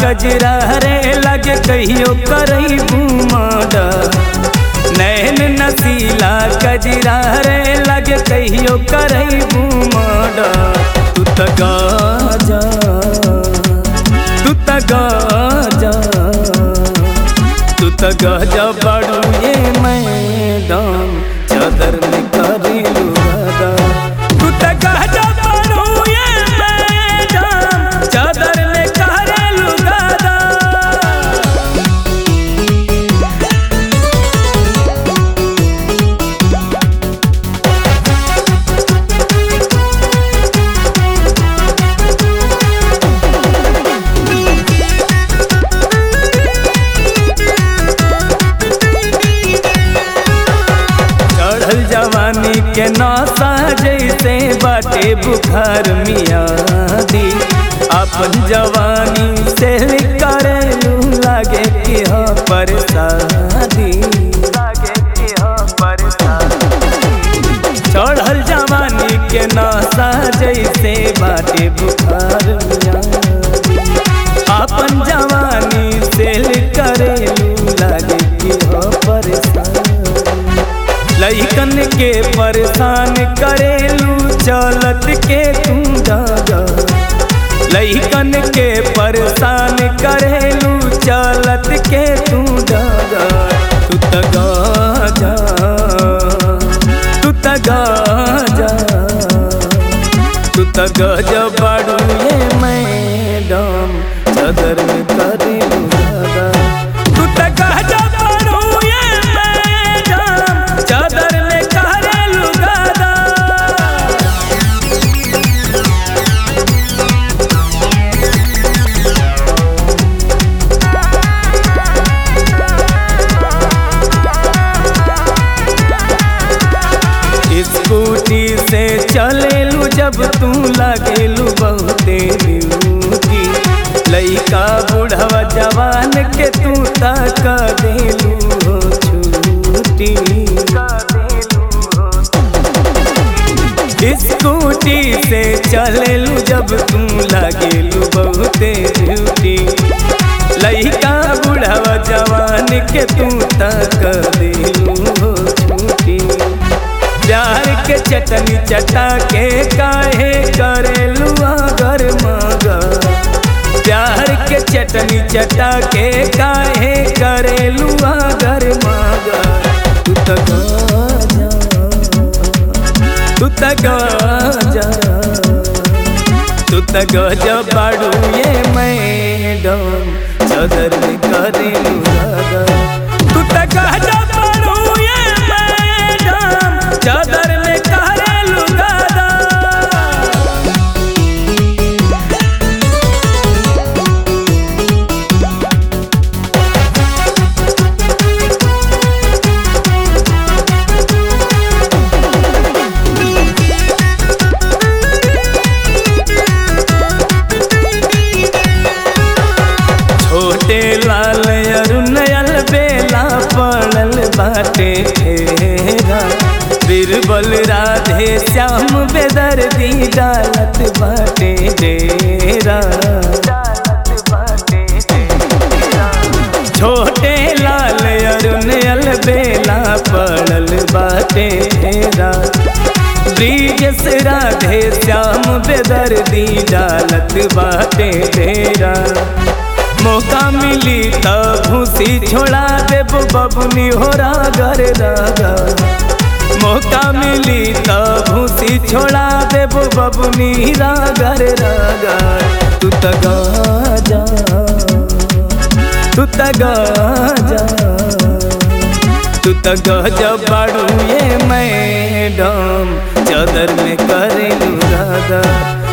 कजरा रे लगे कहियो करई घूमडा नैन नसीला कजरा रे लगे कहियो करई घूमडा तू त गाजा तू त गाजा तू त गाजा बड़ू ये मैदान चादर में करी लुगादा तू त गाजा बड़ू ये मैदान चादर में करे लुगादा चढ़ल जवानी के नौसा जैसे बाटे बुखार मियादी अपन जवानी से करेलू लागे कि हो परसादी लागे कि हो चढ़ल जवानी के नौसा जैसे बाटे बुखार मियादी अपन जवानी से करेलू लागे कि हो परसादी लइकन के परेशान करेलू चलत के तू जागा लइकन के परेशान करेलू चलत के तू जागा तू त गाजा तू त गाजा तू त गजा बाड़ू ये मैडम चादर में करेलू जागा तू त गजा बाड़ू ये मैडम चादर में करेलू गादा स्कूटी से चलेलू जब तू लागेलू बहुते ब्यूटी लइका बुढ़वा जवान के तू तक देलू हो छूटी स्कूटी से चलेलू जब तू लागेलू बहुते ब्यूटी लइका बुढ़वा जवान के तू तक देलू हो छूटी प्यार के चटनी चटा के काहे करेलू अगर मगा प्यार के चटनी चटा के काहे करेलू अगर मगा तू त गाजा तू त गाजा तू त गजा बाड़ू ये मैडम चादर में करेलू दादा तू त गजा बाड़ू ये मैडम चादर में करेलू दादा छोटे लाल अरुणयल बेला पड़ल बाटे घेरा बीरबल राधे श्याम बेदर्दी डालत बाटे डेरा छोटे लाल अरुणयल बेला पड़ल बाटे घेरा ब्रिजस राधे श्याम बेदर्दी डालत बाटे डेरा मौका मिली त भूसी छोड़ा देब बबुनी हो रागर रागा मौका मिली त भूसी छोड़ा देब बबुनी रागर रागा तू त गाजा तू त गाजा तू त गजा बाड़ू ये मैडम चादर में करेलू रागा